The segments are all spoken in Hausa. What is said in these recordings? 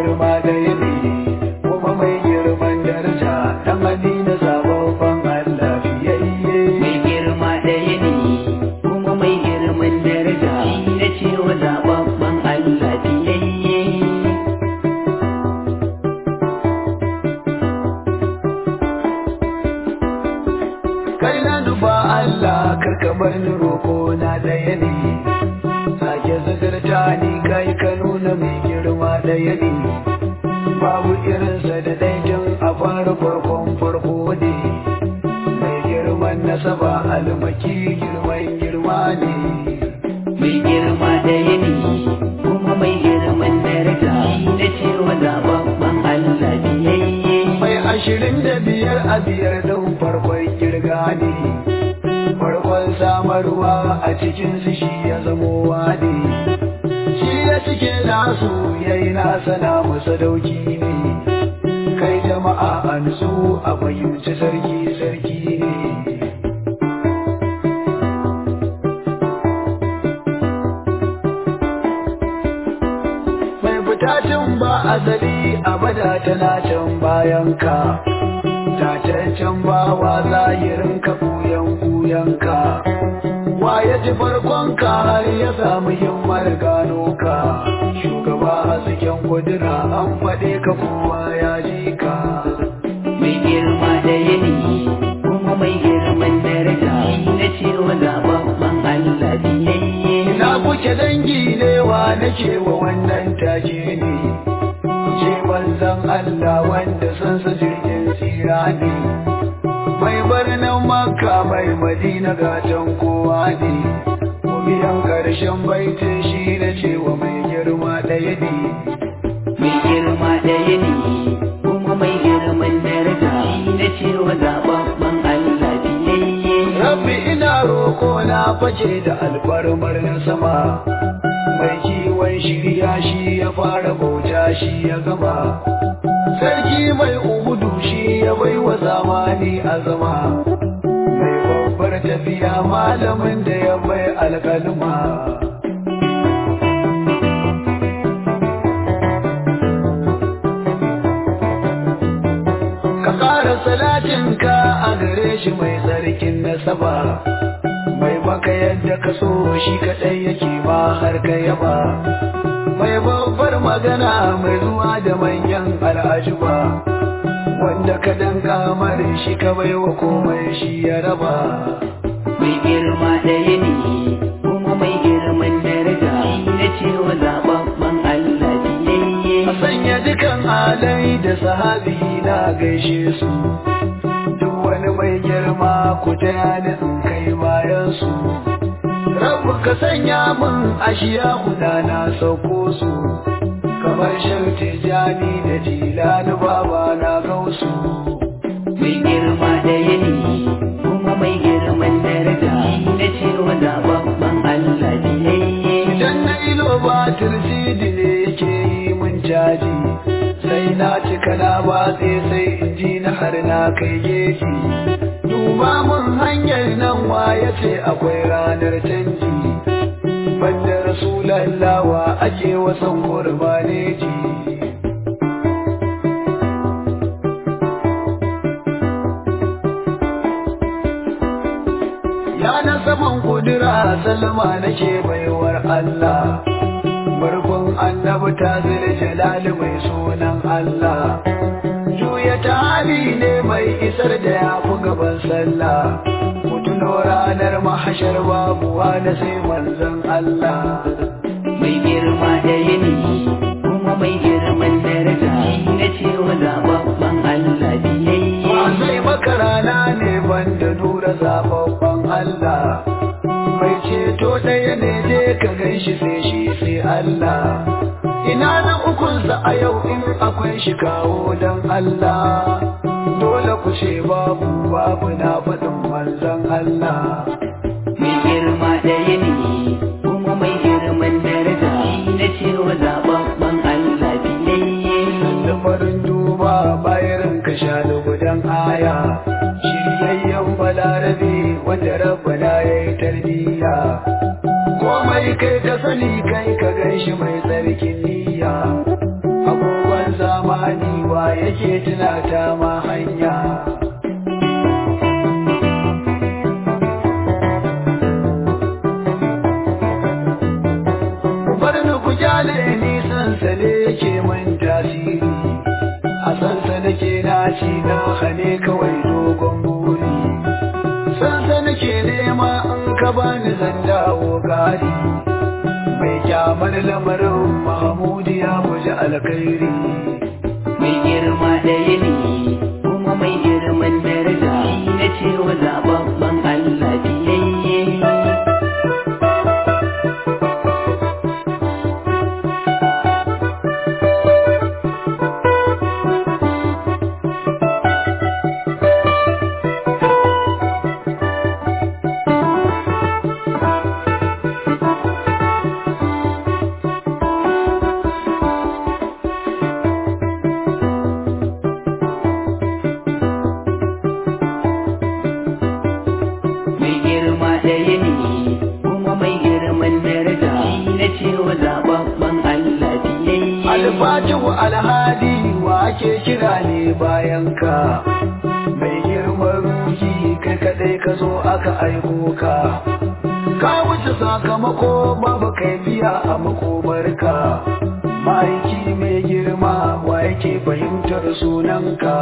girma da yini kuma mai girman daraja dan madina sababban Allah fiyayye mai girma ɗaya ne kuma mai girman daraja shi na cewa zababban Allah biyayye kai na duba Allah karka bar ni roko na daya ne sake zagarta ni kai ka nuna mai girma daya ne babu irinsa da daikin a fara farkon farko ne mai girman nasaba almaki girman girma ne mai girma ɗaya ne kuma mai girman daraja shi na cewa zababban Allah biyayye mai ashirin da biyar a biyar don farkon girga ne farkon samarwa a cikin su shi ya zamo ne shi ya cike nasu ya yi nasa na masa dauki ne kai jama'a a nutsu a fahimci sarki sarki ne mai fitatin ba azali abada tana can bayan ka tataccen bawa zahirin ka buyan buyan ka wa ya ji farkon ka har ya samu himmar gano ka shugaba hasken kudura an faɗe ka kowa ya ji ka mai girma ɗaya ne kuma mai girman daraja shi na cewa zababban Allah biyayye ina kuke dangi ne wa nake wa wannan take ne ce manzon Allah wanda san sa jirgin tsira ne mai birnin makka mai madina gatan kowa ne biyan karshen baitin shi na cewa mai girma ɗaya ne mai girma ɗaya ne kuma mai girman daraja shi na cewa zababban Allah biyayye rabbi ina roko na face da alfarmar na sama mai kiwon shirya shi ya fara bauta shi ya gama sarki mai ubudu shi ya bai wa zamani azama mai babbar tafiya malamin da ya bai alkalma ka ƙara salatinka a gare shi mai tsarkin nasaba mai baka yadda ka so shi kaɗai yake ma har ka yaba mai babbar magana mai zuwa da manyan al'ajuba wanda ka danka mare shi ka baiwa komai shi ya raba mai girma ɗaya ne kuma mai girman daraja shi na cewa zababban Allah biyayye a sanya dukan alai da sahabi na gaishe su duk wani mai girma ku taya ni in kai bayan su rabu ka sanya min ashiya guda na sauko su kamar shan tijani da jilani baba na gausu mai girma ɗaya ne kuma mai girman daraja shi na cewa zababban Allah biyayye idan na ilo ba tirsidi ne yake yi mun caji sai na cika na batse sai in ji na har na kai geji duba mun hanyar nan wa ya ce akwai ranar canji banda rasulallawa ake wasan gurbaneji ya na saman kudura salma nake baiwar Allah Barkun annabi ta zira jalali mai sunan Allah Juya ta hali ne mai isar da ya fi gaban sallah Mutuno ranar mahashar babuwa da sai manzon Allah mai girma ɗaya ne kuma mai girman daraja shi na cewa zababban Allah biyayye Ba sai maka rana ne banda nura zababban Allah Mai ceto ɗaya ne je ka gan shi sai shi sai Allah Ina na ukunsa a yau in akwai shi kawo don Allah Dole ku ce babu babu na faɗin manzon Allah mai girma ɗaya ne kuma mai girman daraja shi na cewa zababban Allah biyayye da farin duba bayan ka sha gudan aya shiryayyen balarabe wanda rabbana ya yi tarbiyya komai kai ka sani kai ka gan shi mai tsarkin niyya agogon take tunata ma hanya Barni ku kyale ni sansane ke man tasiri a sansa nake naci na hane kawai dogon buri sansa nake nema in ka bani zan dawo gari mai kyamar lamarin mahamudu ya guji alkhairi mai girma ɗaya ne kuma mai girman daraja shi na cewa zababban Allah biyayye mai girma ɗaya ne kuma mai girman daraja shi na cewa zababban Allah biyayye alfatihu alhadi wa ake kira ne bayan ka mai girman ruhi kai kadai ka zo aka aiko ka ka wuce sakamako babu kai biya a makomarka ma'aiki mai girma wa yake fahimtar sunanka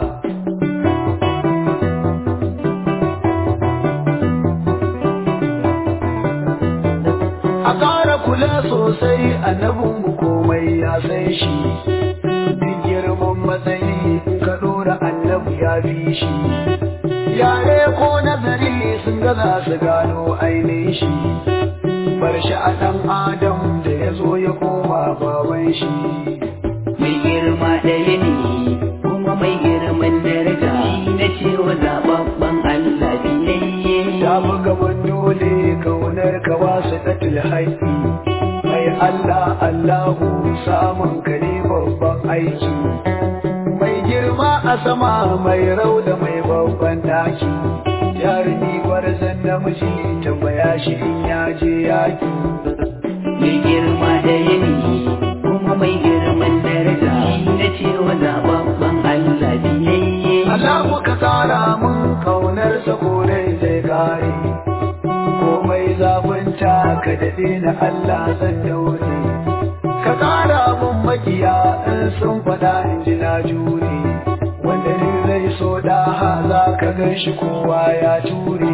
a ƙara kula sosai annabinmu komai ya san shi duk girman matsayi in ka ɗora annabi ya fi shi yare ko nazari sun gaza su gano ainihin shi bar shi a ɗan adam da ya zo ya koma baban shi mai girma ɗaya ne kuma mai girman daraja shi na cewa zababban Allah biyayye ta fi gaban dole kaunar ka wasu ɗatil haƙi mai Allah Allahu samun ka ne babban aiki mai girma a sama mai rauda mai babban daki jarumi gwarzon namiji tambaya shi in ya je yaki mai girma ɗaya ne kuma mai girman daraja shi na cewa zababban Allah biyayye Allah ka tsara mun kaunarsa kore zai kare komai zafinta ka daɗe na Allah zan daure ka tsara mun makiya in sun faɗa in ji na jure wanda ni zai so da za ka gan shi kowa ya ture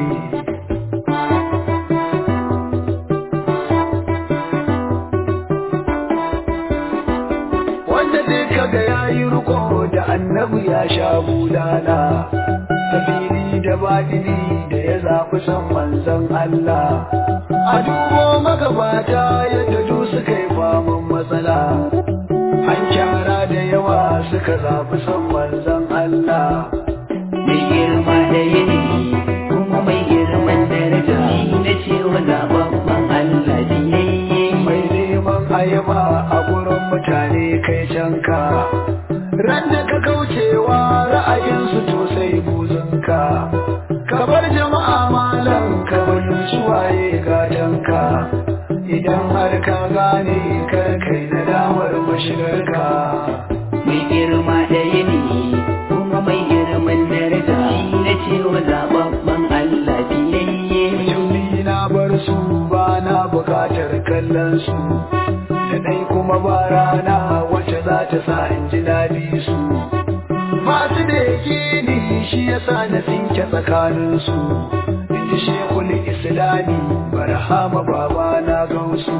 wanda dai kaga ya yi riko da annabi ya sha bulala tafiri da badini da ya zafi san manzon Allah a dubo magabata yadda du suka yi faman matsala an kyara da yawa suka zafi san manzon Allah mai girma ɗaya ne kuma mai girman daraja shi na cewa zababban Allah biyayye mai neman ayaba a gurin mutane kai canka ran da ka kaucewa ra'ayinsu to sai buzunka ka bar jama'a malam ka fahimci waye gatanka idan har ka gane kar kai nadamar mashigarka mai girma ɗaya ne kuma mai girman daraja shi na cewa zababban Allah biyayye Juni na bar su ba na bukatar kallon su da dai kuma ba rana wacce za ta sa in ji na bi su masu da yake ni shi yasa na tsinke tsakanin su in ji shekul islami barhama baba na gausu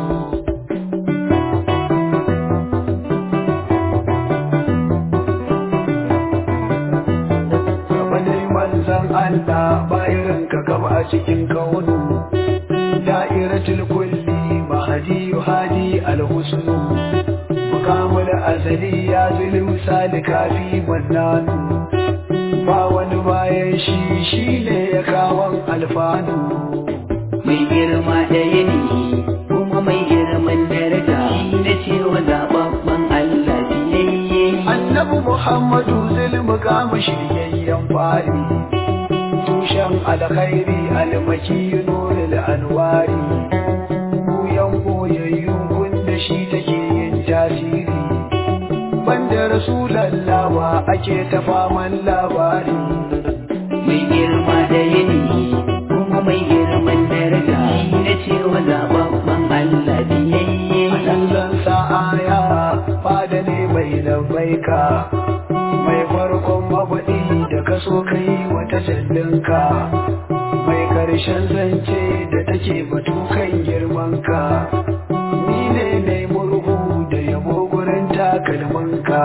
Gaba dai manzan Allah bayan ka gaba a cikin kaunu da'iratul kulli mahadi hadi alhusnu mukamul azali ya zulu salika fi mannanu ba wani bayan shi shi ne ya kawon alfanu mai girma ɗaya ne kuma mai girman daraja shi na cewa zababban Allah biyayye annabi muhammadu zulmu kama shiryayyen fari tushen alkhairi almaki nurul anwari buyan boyayyu wanda shi take yin tasiri banda rasulallawa ake ta faman labari mai girma da yanayi kuma mai girman daraja shi na cewa zababban Allah biyayye nan zan sa aya fada ne mai lambaika mai farkon mabaɗi da kaso kai wata jallinka mai karshen zance da take batu kan girmanka ni ne mai murhu da yabo gurin takalmanka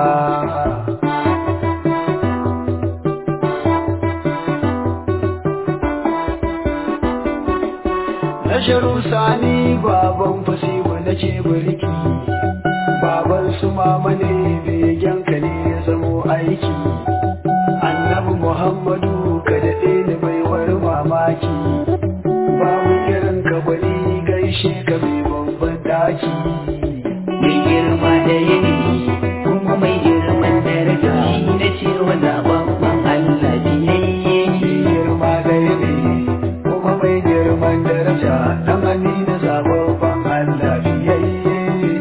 Nasharu sani baban fasiwa na ce birki baban su mama ne begenka ne ya zamo aiki annabi muhammadu ka daɗe ni baiwar mamaki babu irin ka gwani gaishe ka mai babban daki mai girma da yanayi kuma mai girman daraja shi na cewa zababban Allah biyayye girma da yane kuma mai girman daraja dan amina zababban Allah biyayye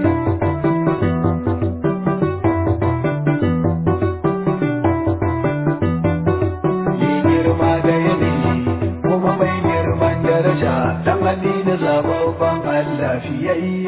mai girma da yane kuma mai girman daraja dan amina zababban Allah biyayye